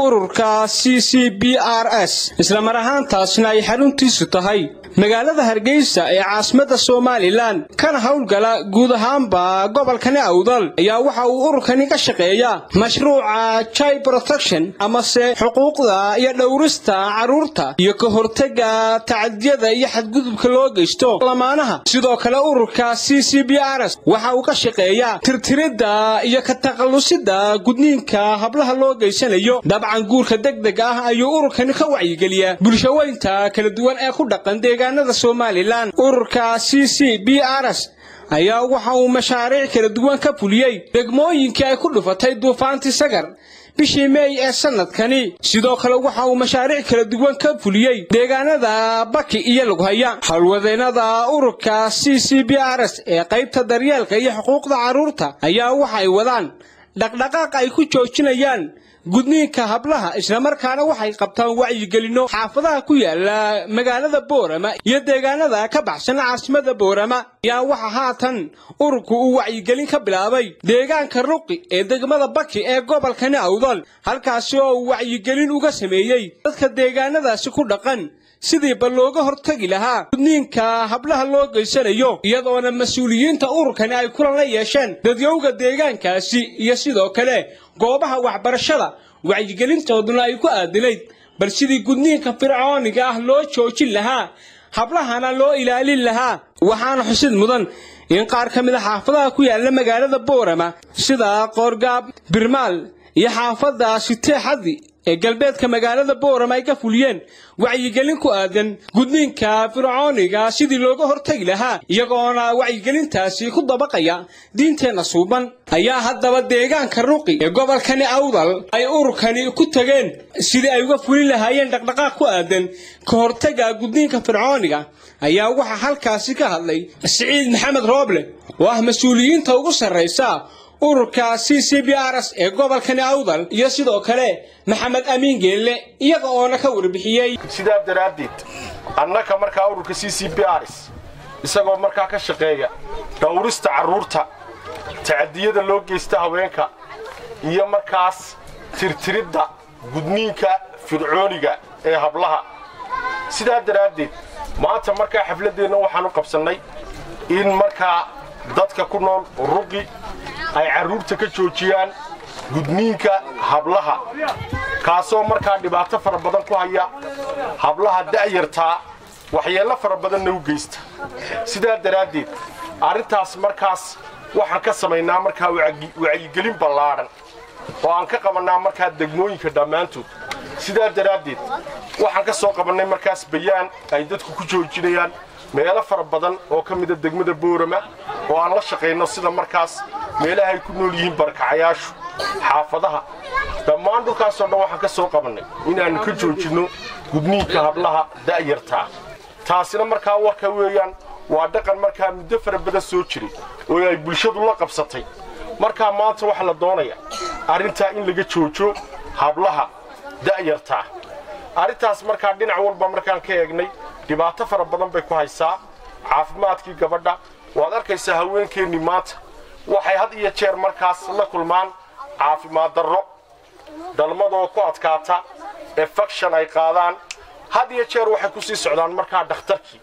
ururka c c b r s islamar ahaantaasna ay xaruntiisu tahay magaalada hargeysa ee caasimadda somalilan kana howlgala guud ahaanba gobolkani awdal ayaa waxa uu ururkani ka shaqeeyaa mashruuca child protection amase xuquuqda iyo dhowrista carruurta iyo ka hortega tacadiyada iyo xadgudubka loo geysto lamaanaha sidoo kale ururka c c b r s waxa uu ka shaqeeyaa tirtiridda iyo ka takhallusida gudniinka hablaha loo geysanayo dabcan guurka degdeg ah ayuu ururkani ka wacyigeliyaa bulshaweynta kala duwan ee ku dhaqan deegaanada somalilan ururka c c b r s ayaa waxa uu mashaariic kala duwan ka fuliyey degmooyinkii ay ku dhufatay duufaantii sagar bishii meey ee sanadkani sidoo kale waxa uu mashaariic kala duwan ka fuliyey deegaanada baki iyo lughaya howlwadeennada ururka c c b r s ee qaybta daryeelka iyo xuquuqda carruurta ayaa waxa ay wadaan dhaqdhaqaaq ay ku joojinayaan gudniinka hablaha islamarkaana waxay qabtaan wacyigelinno xaafadaha ku yaala magaalada boorama iyo deegaanada ka baxsan caasimada boorama ayaa waxa haatan ururku uu wacyigelin ka bilaabay deegaanka ruqi ee degmada baki ee gobolkani awdal halkaasi oo uu wacyigelin uga sameeyey dadka deegaanadaasi ku dhaqan sidiiba looga hortagi lahaa gudniinka hablaha loo geysanayo iyadoona mas-uuliyiinta ururkani ay kulan la yeesheen dadyowga deegaankaasi iyo sidoo kale goobaha waxbarashada wacyigelintooduna ay ku aadinayd bal sidii gudniinka fircooniga ah loo joojin lahaa hablahana loo ilaalin lahaa waxaana xusid mudan in qaar ka mid a xaafadaha ku yaalla magaalada boorama sida qoorgaab birmaal iyo xaafadda siteexadi ee galbeedka magaalada boorama ay ka fuliyeen wacyigelin ku aadan gudniinka fircooniga sidii looga hortagi lahaa iyagoona wacyigelintaasi ku dabaqaya diinteenna suuban ayaa haddaba deegaanka ruqi ee gobolkani awdal ay ururkani ku tageen sidii ay uga fulin lahaayeen dhaqdhaqaaq ku aadan ka hortega gudniinka fircooniga ayaa waxaa halkaasi ka hadlay siciid maxamed rooble oo ah mas-uuliyiinta ugu sarraysa ururka c c b r s ee gobolkani awdal iyo sidoo kale maxamed amiin geelle iyaga oona ka warbixiyey sidaa daraaddeed annaka markaa ururka c c b rs isagoo markaa ka shaqeeya dhowrista carruurta tacadiyada loo geysta haweenka iyo markaas tirtiridda gudniinka fircooniga ee hablaha sidaa daraaddeed maanta markaa xafladdeenna waxaan u qabsannay in markaa dadka ku nool ruqi ay carruurta ka joojiyaan gudniinka hablaha kaasoo markaa dhibaato fara badan ku haya hablaha da'yartaa waxyeello fara badanna u geysta sidaa daraaddeed arrintaas markaas waxaan ka samaynaa markaa wacyigelin ballaadhan oo aan ka qabannaa markaa degmooyinka dhammaantood sidaa daraaddeed waxaan ka soo qabannay markaas bayaan ay dadku ku joojinayaan meelo fara badan oo ka mida degmada boorama oo aan la shaqayno sida markaas meelaha ay ku nool yihiin barkacayaashu xaafadaha dhammaan dhulkaasoo dhan waxaan ka soo qabannay inaannu ka joojinno gudniinka hablaha da'yartaa taasina markaa warka weeyaan waa dhaqan markaa muddo fara badan soo jiray oo ay bulshadu la qabsatay markaa maanta waxaa la doonaya arrintaa in laga joojo hablaha da'yartaa arrintaas markaa dhinac walba markaan ka eegnay dhibaato fara badan bay ku haysaa caafimaadkii gabadha waad arkaysaa haweenkeennii maanta waxay had iyo jeer markaas la kulmaan caafimaad darro dhalmadoo ku adkaata efekshan ay qaadaan had iyo jeer waxay ku sii socdaan markaa dhakhtarkii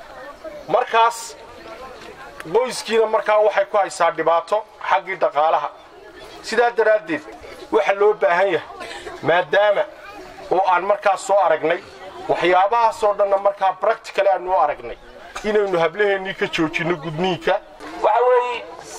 markaas qoyskiina markaa waxay ku haysaa dhibaato xaggii dhaqaalaha sidaa daraaddeed waxa loo baahan yahay maadaama oo aan markaas soo aragnay waxyaabahaasoo dhanna markaa bractical aanu u aragnay inaynu hablaheennii ka joojinno gudniinka waxa weeye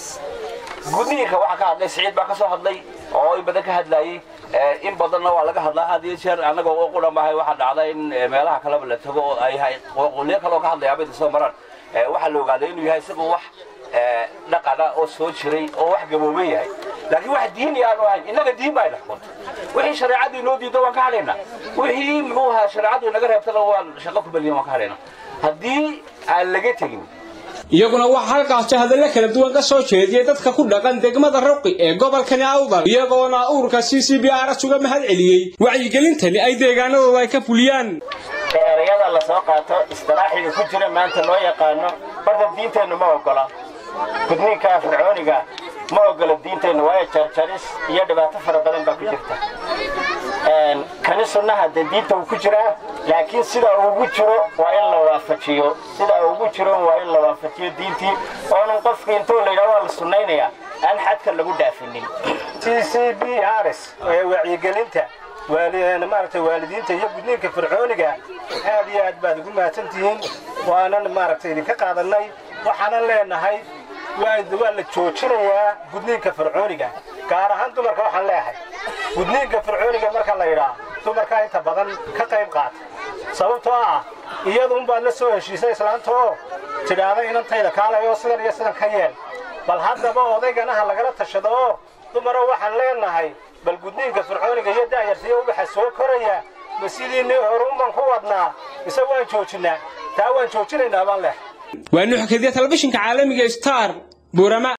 gudniinka waxaa ka hadlay siciid baa ka soo hadlay oo in badan ka hadlaayey in badanna waa laga hadlaa had iyo jeer annaga oo qudhamahay waxaa dhacda in meelaha kaleba la tago oo ay hay qolyo kaloo ka hadlaya abada soo maraan waxaa la ogaaday inuu yahay isagu wax dhaqana oo soo jiray oo wax gabooban yahay laakiin wax diini aanu ahayn innaga diin baa dhaxkunta wixii shareecadii noo diido waan ka hadhaynaa wixii muxuu ahaa shareecadu inaga reebtana waan shaqo ku beliyan waan ka hadhaynaa haddii aan laga tegin iyaguna waxaa halkaasi hadallo kala duwan ka soo jeediyey dadka ku dhaqan degmada ruqi ee gobolkani awdal iyagoona ururka c c b r s uga mahad celiyey wacyigelintani ay deegaanadooda ay ka fuliyaan erayada la soo qaato istilaaxiga ku jira maanta loo yaqaano barda diinteennu ma ogola gudniinka fircooniga ma ogola diinteennu waayo jarjaris iyo dhibaato fara badan baa ku jirta kani sunnaha dee diinta uu ku jiraa laakiin sida uu ugu jiro waa in la waafajiyo sida uu ugu jiro waa in la waafajiyo diintii oonan qofkii intuu la yidhaha waa la sunnaynayaa aan xadka lagu dhaafinin c c b rs ee wacyigelinta maaragtay waalidiinta iyo gudniinka fircooniga aad iyo aad baad ugu mahadsantihiin waanan maaragtay idinka qaadanay waxaanan leenahay waa la joojinayaa gudniinka fircooniga gaar ahaan dumarka waxaan leeyahay gudniinka fircooniga marka la yidhaa dumarkaa inta badan ka qayb qaata sababtoo ah iyadu unbaad la soo heshiisay islaanta oo tidhaahda inantayda kaalay oo sidan iyo sidan ka yeel bal haddaba odayganaha lagala tashado oo dumaro waxaan leenahay bal gudniinka fircooniga iyo daayartaiyo ubaxa soo koraya ma sidiinii horuman ku wadnaa mise waan joojinnaa taa waan joojinaynaa baan leh waa nuxkadiya telefishinka caalamiga star buurama